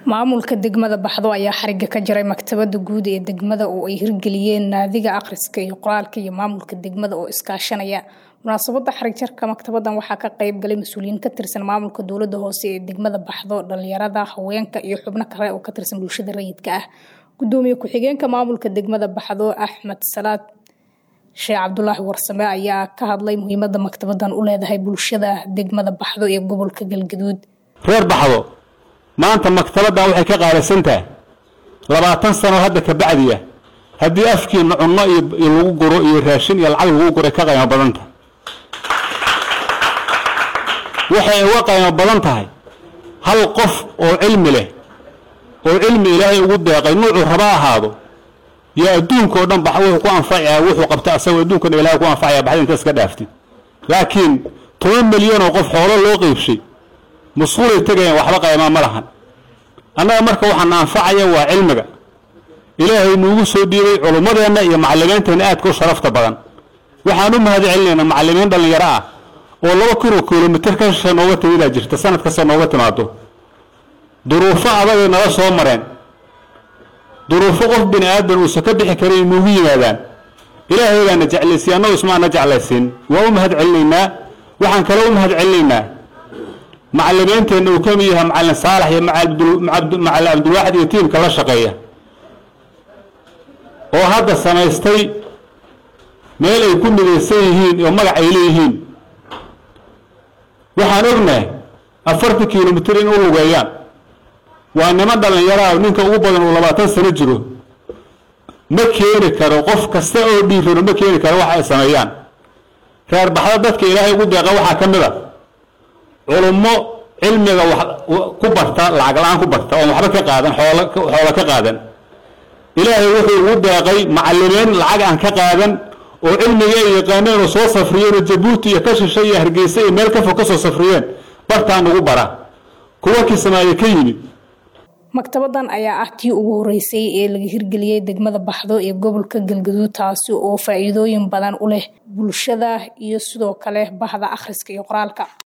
maamulka degmada baxdo ayaa xariga ka jaray maktabada guud ee degmada oo ay hirgeliyeen naadiga akhriska iyo qoraalka iyo maamulka degmada oo iskaashanaya munaasabada xarig jarka maktabadan waxaa ka qayb galay mas-uuliyiin ka tirsan maamulka dowlada hoose ee degmada baxdo dhalinyarada haweenka iyo xubno kale oo ka tirsan bulshada rayidka ah gudoomiye ku-xigeenka maamulka degmada baxdo axmed salaad sheekh cabdulaahi warsame ayaa ka hadlay muhiimada maktabadan u leedahay bulshada degmada baxdo ee gobolka galgaduud reer baxdo maanta maktabaddan waxay ka qaalisantahay labaatan sano hadda ka bacdiya haddii afkiina cunno iyo lagu guro iyo raashin iyo lacag lagu guray ka qaymo badan tahay waxay uga qaymo badan tahay hal qof oo cilmi leh oo cilmi ilaahay ugu deeqay nuucuu raba ahaado yaa adduunka oo dhan bax wuxuu ku anfacayaa wuxuu qabta asagoo adduunka dhan ilahay ku anfacaya baxda inta iska dhaaftid laakiin toban milyan oo qof xoolo loo qeybshay mas-uulay tegayaan waxba qaymaa ma lahan annaga marka waxaana anfacaya waa cilmiga ilaahay nuugu soo dhiibay culummadeenna iyo macalimiinteenna aadka u sharafta badan waxaan u mahad celinaynaa macalimiin dhallinyaro ah oo laba kun oo kilomitir ka shisha nooga timidaa jirta sanad kasta nooga timaado duruufo adagay nala soo mareen duruufo qof bini aadan uusan ka bixi karin ay nuugu yimaadaan ilaahaygaana jeclaysiy annagu ismaana jeclaysiin waa u mahad celinaynaa waxaan kale u mahad celinaynaa macalimiinteenna uu ka mid yahay macalin saalax iyo macalin cabdilwaaxid iyo tiimka la shaqeeya oo hadda samaystay meel ay ku midaysan yihiin oo magac ay leeyihiin waxaan ognahay afartan kilomitir in u lugeeyaan waa niman dhallinyaraha ninka ugu badan uu labaatan sano jiro ma keeni karo qof kasta oo dhiirano ma keeni karo wax ay sameeyaan reer baxda dadka ilaahay ugu deeqa waxaa ka mid a culummo cilmiga wax ku barta lacag la-aan ku barta oon waxba ka qaadan xoolo xoola ka qaadan ilaahay wuxuu ugu deeqay macalimiin lacag aan ka qaadan oo cilmiga ay yaqaaneen oo soo safriyeen oo jabuuti iyo ka shisha iyo hargeysa iyo meel ka fog ka soo safriyeen bartaan ugu bara kuwa kismaayo ka yimid maktabadan ayaa ah tii ugu horeysay ee laga hirgeliyey degmada baxdo ee gobolka galgaduud taasi oo faa-iidooyin badan u leh bulshada iyo sidoo kale bahda akhriska iyo qoraalka